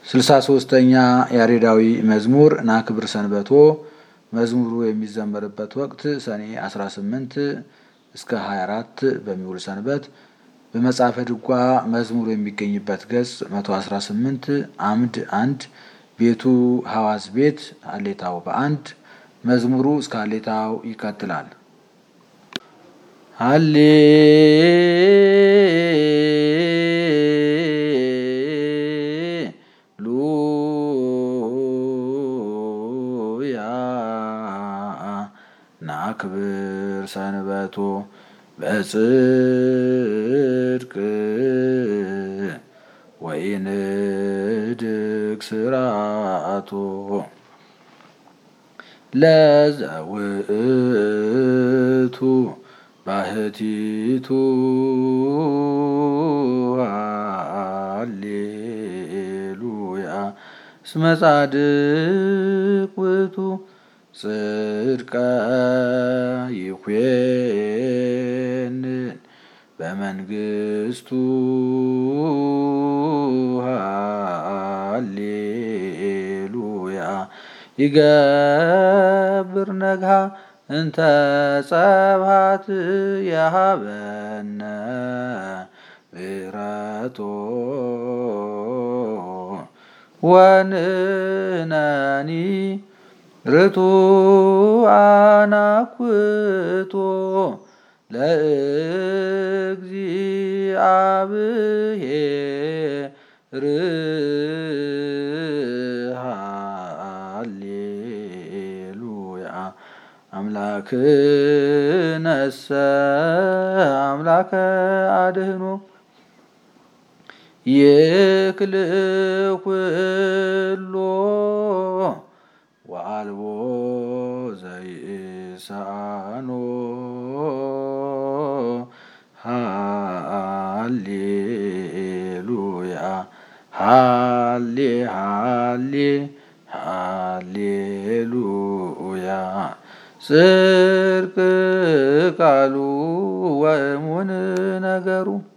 ስልሳ ሶስተኛ ያሬዳዊ መዝሙር ናክብር ሰንበቶ መዝሙሩ የሚዘመርበት ወቅት ሰኔ 18 እስከ 24 በሚውል ሰንበት በመጽሐፈ ድጓ መዝሙሩ የሚገኝበት ገጽ 118 አምድ አንድ ቤቱ ሐዋስ ቤት ሀሌታው በአንድ መዝሙሩ እስከ ሀሌታው ይቀጥላል። ሀሌ ሉያ ናክብር ሰንበቶ በጽድቅ ወይንድግ ስርዓቶ ለዘውእቱ ባህቲቱ ሃሌሉያ እስመ ጻድቅ ውእቱ ጽድቀ ይኮንን በመንግስቱ ሃሌሉያ ይገብር ነግሃ እንተ ጸብሃት የሃበነ ምሕረቶ ወንነኒ ርቱዓነ አኩቶ ለእግዚአብሔር ሃሌሉያ አምላክነሰ አምላከ አድህኖ ይክልኩሎ ወአልቦ ዘይሳኖ ሃሌሉያ ሃሌ ሃሌ ሃሌሉያ ጽድቅ ቃሉ ወእሙን ነገሩ